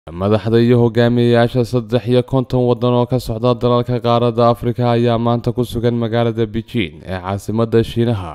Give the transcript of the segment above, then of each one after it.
madaxda iyo hogaamiyeyaasha saddex iyo konton waddan oo ka socda dalalka qaaradda afrika ayaa maanta ku sugan magaalada beijing ee caasimadda shiinaha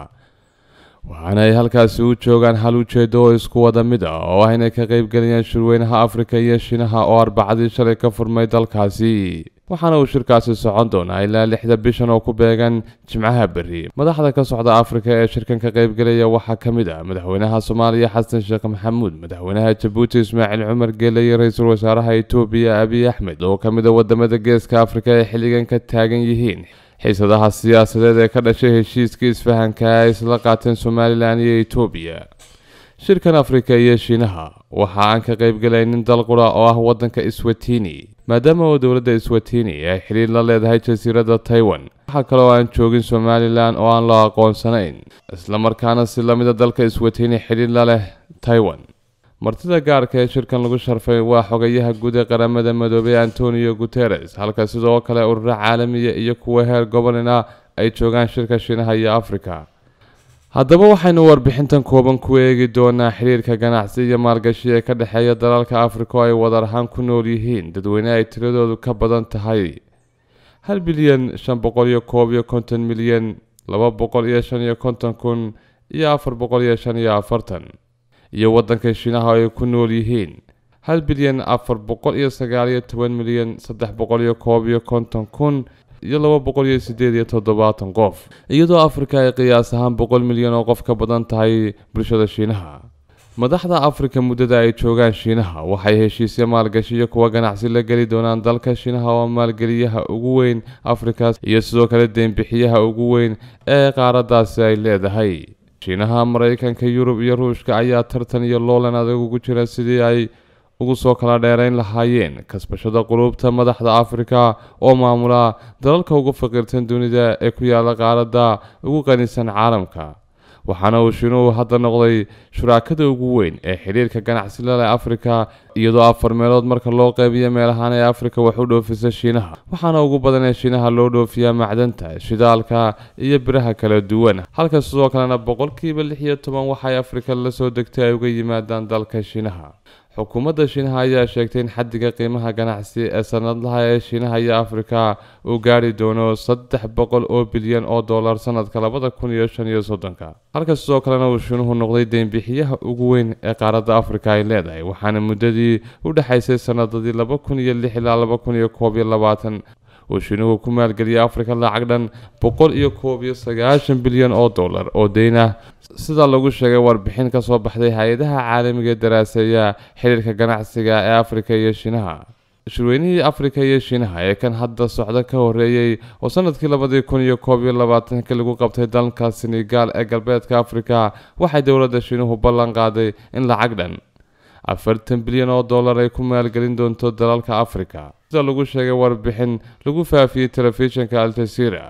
waxaana ay halkaasi u joogaan hal ujeedo oo isku wada mid ah oo ah inay ka qeybgeliyaan shirweynaha afrika iyo shiinaha oo arbacadii shalay ka furmay dalkaasi waxaana uu shirkaasi socon doonaa ilaa lixda bishan oo ku beegan jimcaha berri madaxda ka socda afrika ee shirkan ka qeybgelaya waxaa ka mid ah madaxweynaha soomaaliya xasan sheekh maxamuud madaxweynaha jabuuti ismaaciil cumar geele iyo ra-iisul wasaaraha etoobiya abiy axmed oo ka mid a wadamada geeska afrika ee xilligan ka taagan yihiin xiisadaha siyaasadeed ee ka dhashay heshiiskii isfahanka ay isla qaateen somalilan iyo etoobiya shirkan afrika iyo shiinaha waxa aan ka qeybgelaynin dal qura oo ah wadanka iswatini maadaama oo dowladda iswatini ay xidhiir la leedahay jasiiradda taiwan waxaa kale oo aan joogin somalilan oo aan la aqoonsanayn islamarkaana si lamida dalka iswatini xidhiir la leh taiwan martida gaarka ee shirkan lagu sharfay waa xogayaha guud ee qaramada midoobay antonio guteres halka sidoo kale ururo caalamiya iyo kuwa heer gobolina ay joogaan shirka shiinaha iyo afrika haddaba waxaynu warbixintan kooban ku eegi doonaa xiriirka ganacsi iyo maalgashi ee ka dhexeeya dalalka afrika oo ay wadar ahaan ku nool yihiin dadweyne ay tiradoodu ka badan tahay hal bilyan shan boqol iyo koob iyo konton milyan laba boqol iyo shan iyo konton kun iyo afar boqol iyo shan iyo afartan iyo waddanka shiinaha oo ay ku nool yihiin hal bilyan afar boqol iyo sagaal iyo toban milyan saddex boqol iyo koob iyo konton kun iyo laba boqol iyo sideed iyo toddobaatan qof iyadoo afrika ay qiyaas ahaan boqol milyan oo qof ka badan tahay bulshada shiinaha madaxda afrika muddada ay joogaan shiinaha waxay heshiisya maalgashi iyo kuwa ganacsi la geli doonaan dalka shiinaha oo maalgeliyaha ugu weyn afrika iyo sidoo kale deynbixiyaha ugu weyn ee qaaraddaasi ay leedahay shiinaha maraykanka yurub iyo ruushka ayaa tartan iyo loolan adag ugu jira sidii ay ugu soo kala dheerayn lahaayeen kasbashada quluubta madaxda afrika oo maamula dalalka ugu faqiirtan dunida ee ku yaala qaaradda ugu qanisan caalamka waxaana uu shiinuhu hadda noqday shuraakada ugu weyn ee xidhiirka ganacsi laleh afrika iyadoo afar meelood marka loo qeybiyo meelahaan ee afrika wax u dhoofisa shiinaha waxaana ugu badan ee shiinaha loo dhoofiyaa macdanta shidaalka iyo biraha kala duwan halka sidoo kalena boqolkiiba lix iyo toban waxay afrika la soo degtay ay uga yimaadaan dalka shiinaha xukuumadda shiinaha ayaa sheegtay in xaddiga qiimaha ganacsi ee sanadlaha ee shiinaha iyo afrika uu gaari doono saddex boqol oo bilyan oo dollar sanadka labada kun iyo shan iyo soddonka halka sidoo kalena uu shiinuhu noqday deynbixiyaha ugu weyn ee qaaradda afrika ay leedahay waxaana muddadii u dhexaysay sanadadii laba kun iyo lix ilaa laba kun iyo koob iyo labaatan uu shiinuhu ku maalgeliyay afrika lacag dhan boqol iyo koob iyo sagaashan bilyan oo dollar oo deyn ah sida lagu sheegay warbixin ka soo baxday hay-adaha caalamiga ee daraaseeya xiriirka ganacsiga ee afrika iyo shiinaha shirweynihii afrika iyo shiinaha ee kan hadda socda ka horeeyey oo sanadkii labadii kun iyo koob iyo labaatanka lagu qabtay dalka senegal ee galbeedka afrika waxay dowladda shiinuhu ballan qaaday in lacag dhan afartan bilyan oo dollar ay ku maalgelin doonto dalalka afrika sida lagu sheegay warbixin lagu faafiyey telefishinka aljazeera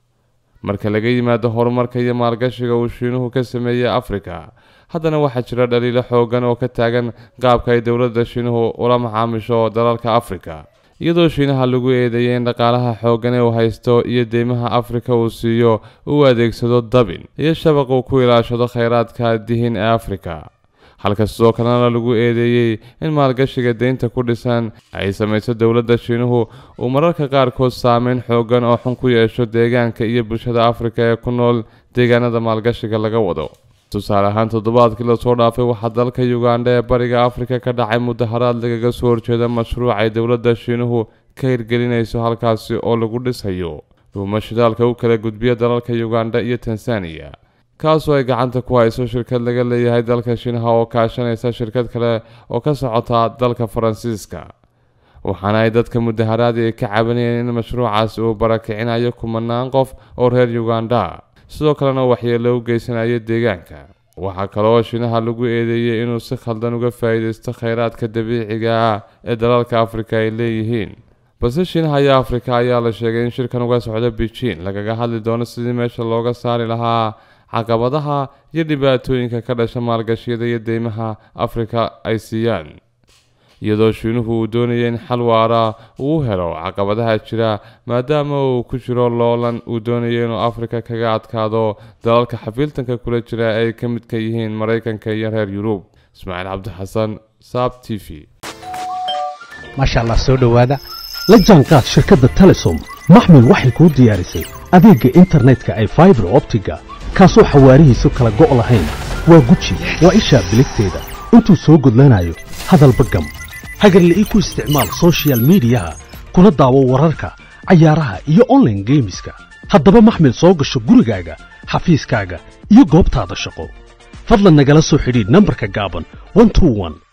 marka laga yimaado horumarka iyo maalgashiga uu shiinuhu ka sameeyey afrika haddana waxaa jira dhaliilo xoogan oo ka taagan qaabka ay dowladda shiinuhu ula macaamisho dalalka afrika iyadoo shiinaha lagu eedeeyay in dhaqaalaha xoogan ee uu haysto iyo deymaha afrika uu siiyo uu adeegsado dabin iyo shabaq uu ku ilaashado kheyraadka dihin ee afrika halka sidoo kalena lagu eedeeyey in maalgashiga deynta ku dhisan ay samayso dowladda shiinuhu uu mararka qaarkood saameyn xoogan oo xun ku yeesho deegaanka iyo bulshada afrika ee ku nool deegaanada maalgashiga laga wado tusaale ahaan toddobaadkii lasoo dhaafay waxaa dalka ugandha ee bariga afrika ka dhacay mudaharaad lagaga soo horjeeda mashruuc ay dowladda shiinuhu ka hirgelinayso halkaasi oo lagu dhisayo dhuuma shidaalka u kala gudbiya dalalka ugandha iyo tanzaniya kaasoo ay gacanta ku hayso shirkad laga leeyahay dalka shiinaha oo kaashanaysa shirkad kale oo ka socota dalka faransiiska waxaana ay dadka mudaharaadi ay ka cabanayeen in mashruucaasi uu barakicinayo kumanaan qof oo reer ugandha sidoo kalena waxyeelo u geysanayo deegaanka waxaa kaloo shiinaha lagu eedeeyey inuu si khaldan uga faa'iidaysto kheyraadka dabiiciga ah ee dalalka afrika ay leeyihiin balse shiinaha iyo afrika ayaa la sheegay in shirkan uga socda beijing lagaga hadli doono sidii meesha looga saari lahaa caqabadaha iyo dhibaatooyinka ka dhasha maalgashiyada iyo deymaha afrika ay siiyaan iyadoo shiinuhu uu doonaya in xal waara uu helo caqabadaha jira maadaama uu ku jiro loolan uu doonayo inuu afrika kaga adkaado dalalka xafiiltanka kula jira ay ka midka yihiin maraykanka iyo reer yurub ismaaciil cabdixasan saab t v maasha allah soo dhowaada la jaanqaad shirkadda telesom maxmil waxay kuu diyaarisay adeegga internetka ay faibar optiga kaasoo xawaarihiisu kala go' lahayn waa guji waa ishaa biligteeda intuu soo gudlanayo hadalba gam hagarla ii ku isticmaal soshiyal miidiyaha kuna daawo wararka cayaaraha iyo onlaine geemiska haddaba maxmil soo gasho gurigaaga xafiiskaaga iyo goobtaada shaqo fadlan nagala soo xidhiidh nambarka gaaban